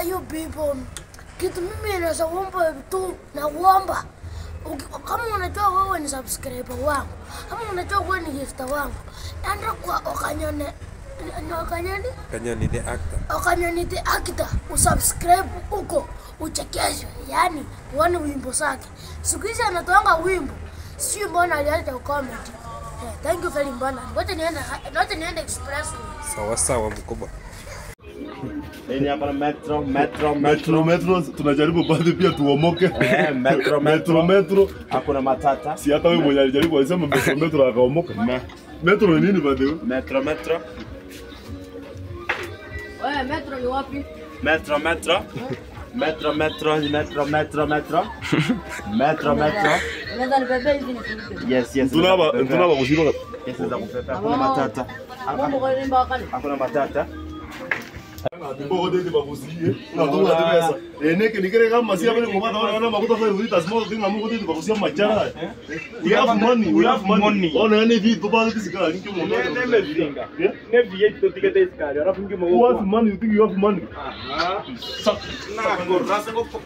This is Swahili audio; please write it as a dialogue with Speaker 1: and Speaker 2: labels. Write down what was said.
Speaker 1: you people, kitu mimi naweza kuomba tu na kuomba Uki- kama unajua wewe ni subscriber wangu, kama unajua wewe ni gifter wangu, enda kwa Okanyone ni Okanyone
Speaker 2: Kanyoni the actor.
Speaker 1: Okanyone the actor, usubscribe huko uchekeshwe, yani uone wimbo zake. Siku hizi anatoanga wimbo, sio mbona aliacha comedy. Eh, thank you very much. Ngoja niende, ngoja niende expressway.
Speaker 2: Sawa sawa mkubwa.
Speaker 3: Hii hapa na metro, metro,
Speaker 4: Metro
Speaker 3: metro.
Speaker 4: metro tunajaribu baadhi pia tuomoke.
Speaker 3: Eh, metro,
Speaker 4: Metro metro
Speaker 3: Hakuna matata.
Speaker 4: si hata wewe mwenye alijaribu alisema metro metro akaomoka.
Speaker 3: Me,
Speaker 4: Metro ni nini baadhi?
Speaker 3: metro, metro.
Speaker 5: Wewe metro ni wapi?
Speaker 3: Metro, metro. Metro, metro, metro, metro, metro. Metro, metro.
Speaker 5: Unaweza nibebea hivi nikulipe.
Speaker 3: Yes, yes.
Speaker 4: Tunaba tunaba kushika.
Speaker 3: Yes, za kupepea. Hakuna matata.
Speaker 5: Mambo kwa nini wakali?
Speaker 3: Hakuna matata.
Speaker 4: Mbo de bakusie. Na tu na pesa. Eneke nikere kama si abele ngoma na na makuta sasa hivi tasmo kinga mungu de bakusia machara. We have money, we have money. Ona ene vi to baadhi sikala ninki mungu. Yeah?
Speaker 3: Nevi yetu tikete iskari. Alafu ngimo
Speaker 4: Who has money? You think you have money?
Speaker 3: Na gorrasa ngopo.